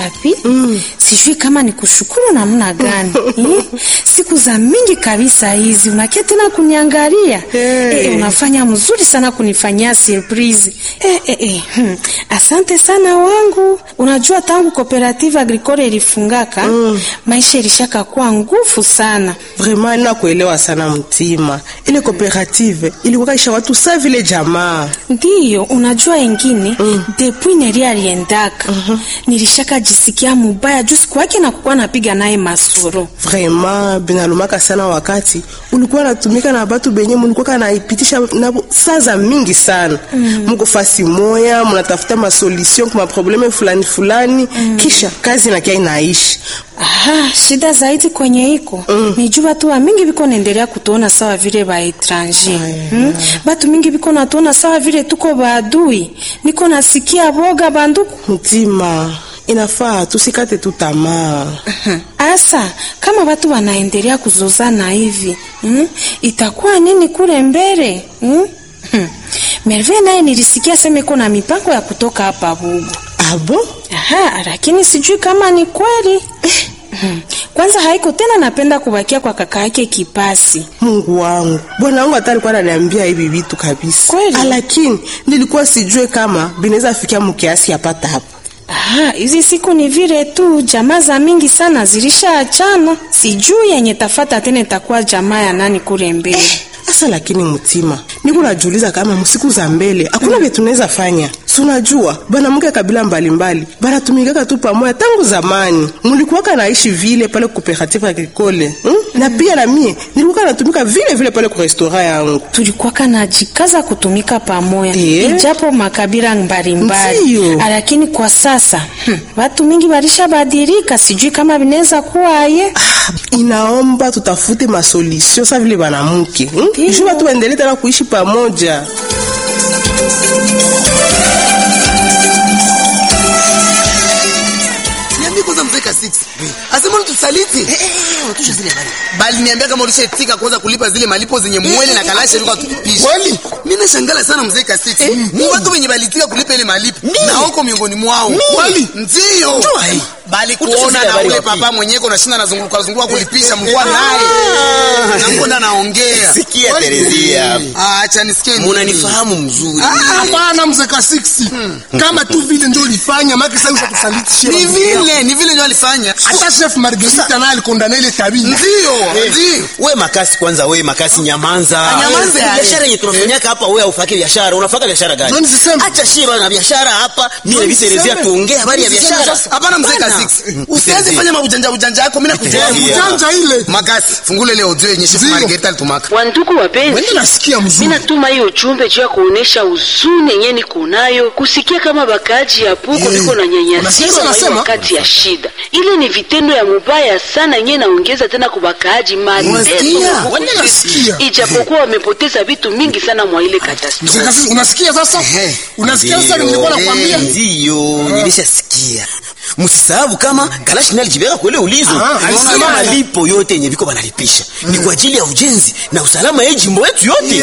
wapi? Sijui kama ni kushukuru namna gani. Eh, Siku za mingi kabisa hizi unakia tena kuniangalia. Hey. Eh, unafanya mzuri sana kunifanyia surprise. Eh, eh, eh. hmm. Asante sana wangu. Unajua tangu cooperative agricole ilifungaka, maisha ilishaka kuwa nguvu sana. Vraiment nakuelewa sana mtima. Ile cooperative ilikuwa isha watu sa vile jamaa. Ndiyo, unajua engine mm. depuis Neri aliendaka nilishaka jisikia mubaya juu siku yake na kukuwa napiga naye masoro. Vraiment binalumaka sana wakati ulikuwa natumika na batu benye mulikuwa kanaipitisha nabo saa za mingi sana. Muko fasi moya, munatafuta masolution kwa maprobleme fulani fulani, kisha kazi nakia inaishi. Aha, shida zaidi kwenye iko mm. nijua batu wa mingi biko naendelea kutuona sawa vile ba etranger mm? batu mingi biko natuona sawa vile tuko baadui. Niko nasikia boga banduku Mtima, inafaa tusikate tu tamaa. Asa, kama watu wanaendelea kuzozana hivi mm, itakuwa nini kule mbele mm? Hmm. Merve naye nilisikia sema iko na mipango ya kutoka hapa Bugu. Abo? Aha, lakini sijui kama ni kweli. Hmm. Kwanza haiko tena napenda kubakia kwa kaka yake Kipasi. Mungu wangu, bwana wangu hata alikuwa ananiambia hivi vitu kabisa, Kweli? Ah, lakini nilikuwa sijue kama binaweza fikia mkiasi hapata hapa. Aha, hizi siku ni vile tu jamaa za mingi sana zilishaachana. Sijui yenye tafata tena itakuwa jamaa ya nani kule mbele. Asa lakini mtima, niko najiuliza kama msiku za mbele hakuna vile tunaweza fanya. Si unajua banamuke kabila mbalimbali banatumikaka tu pamoja tangu zamani. Mulikuwaka naishi vile pale cooperative agricole hmm? na pia na mie nilikuwa natumika vile vile pale kwa restaurant yangu. tulikuwa kanajikaza kutumika pamoja Eh. ijapo makabila mbalimbali, Ndiyo. lakini kwa sasa hmm, watu mingi walishabadilika. Sijui kama vinaweza kuwa ye Inaomba tutafute masolution sa vile banamuke hmm? Ndiyo. juu watu waendelee tena kuishi pamoja. Niambie kwanza mzee Kasix. Asema tusaliti. Tusha zile habari. Bali niambia kama ulishatika kwanza kulipa zile malipo zenye mwele na kalasha ilikuwa tukipisha. Kweli? Mimi nashangala sana mzee Kasix. Ni watu wenye balitika kulipa ile malipo. Mimi? Na wako miongoni mwao. Kweli? Ndio. Njoo hii. Bali Utusha kuona zile na habari ule wapi? papa mwenyewe unashinda nazunguka zunguka kulipisha mkoa Ah. naye. Na mbona naongea. Sikia Terezia. Ah, acha nisikie. nini. Munanifahamu mzuri. Hapana mzee Kasiksi, kama tu vile ndio ulifanya maki sasa usatusaliti Ni vile, ni vile ndio alifanya. hata chef Margarita naye alikondana ile tabia. Ndio, ndio. We makasi kwanza, we makasi nyamanza. Nyamanza, Eh, eh. Biashara yenye tunafanyaka hapa, we haufaki biashara. Unafaka biashara gani? Ndio nisiseme. Acha shida na biashara hapa. Mimi na Ndio Terezia nisiseme. tuongee habari ya Ndio nisiseme biashara. sasa. Hapana mzee Hapana. Kasix. Usianze fanya maujanja ujanja yako mimi nakujua. Terezia. Mjanja ile. Makasi, fungule ile audio yenye chef Ndio. Margarita alitumaka. Wandugu wapenzi, Wewe nasikia mimi mzuri. natuma hiyo ujumbe juu ya kuonesha huzuni yenye niko nayo kusikia kama bakaaji ya Puko Eh, biko na unasikia nyanyasiwa kwa hiyo nasema? wakati ya shida. Ile ni vitendo ya mubaya sana yenye naongeza tena kwa bakaaji mateso Unasikia? huko Wewe kwetu. nasikia. ijapokuwa wamepoteza vitu mingi sana mwa ile Mzee katastrofe. Kasiksi, unasikia sasa? Ehe. Unasikia sasa Ndio. nilikuwa nakwambia? Ndiyo, nilishasikia. Msisahau kama Kalashi naye alijibeka kule ulizo. Ah, Alisema alisema. malipo yote yenye viko banalipisha ni kwa ajili ya ujenzi na usalama ya jimbo yetu yote.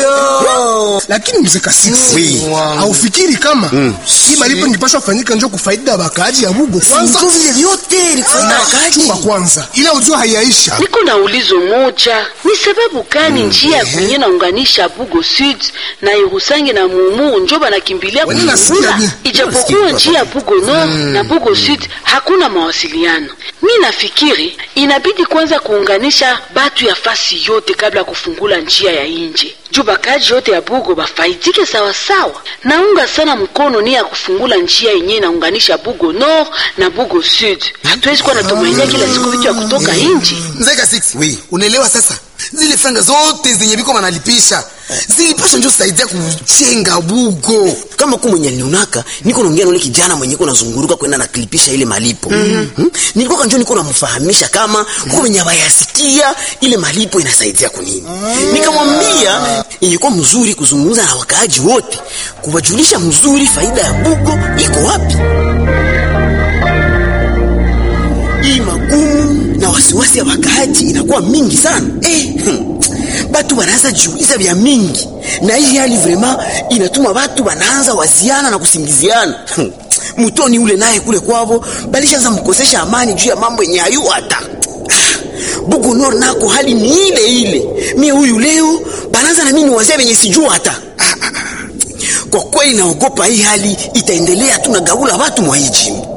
Lakini mzee Kasiksi, Oui. haufikiri kama hii malipo ingepaswa kufanyika njoo kufaida ya bakaaji ya Bugo kwanza? Ndio vile vyote ilifanya kaji. Chumba kwanza. Ila ujua haiyaisha. Niko na ulizo moja, ni sababu gani njia ya kwenye naunganisha Bugo Sud na Irusangi na Mumu njo banakimbilia Wewe nasikia kufungula, bien. ijapokuwa njia ya Bugo Nord na Bugo Sud hakuna mawasiliano. Mi nafikiri inabidi kwanza kuunganisha batu ya fasi yote kabla ya kufungula njia ya inje juu bakaji yote ya Bugo bafaidike sawasawa. Naunga sana mkono ni ya kufungula njia yenyewe inaunganisha Bugo Nord na Bugo Sud. Hatuwezi kuwa natumainia kila siku vitu ya kutoka inje. Mzee Kasix, Oui. unaelewa sasa? Zile franga zote zenye biko wanalipisha zilipasha ndio saidia kujenga Bugo. kama ku mwenye nionaka niko naongea na ule kijana mwenye ko nazunguruka kwenda na klipisha ile malipo mm -hmm. nilikuwa kanjo niko namfahamisha kama kuko wenye bayasikia ile malipo inasaidia kunini nikamwambia ilikuwa mzuri kuzungumza na wakaaji wote kuwajulisha mzuri faida ya bugo iko wapi hii magumu na wasiwasi ya wakaaji inakuwa mingi sana eh, hmm. batu wanaanza jiuliza vya mingi na hii hali vrema inatuma batu wanaanza waziana na kusingiziana Hmm. mutoni ule naye kule kwavo balishaanza mkosesha amani juu ya mambo yenye ayu hata bugu nor nako hali ni ile ile mie huyu leo banaanza na mimi wazee wenye sijua hata kwa kweli naogopa hii hali itaendelea tu na gabula watu mwa hii jimbo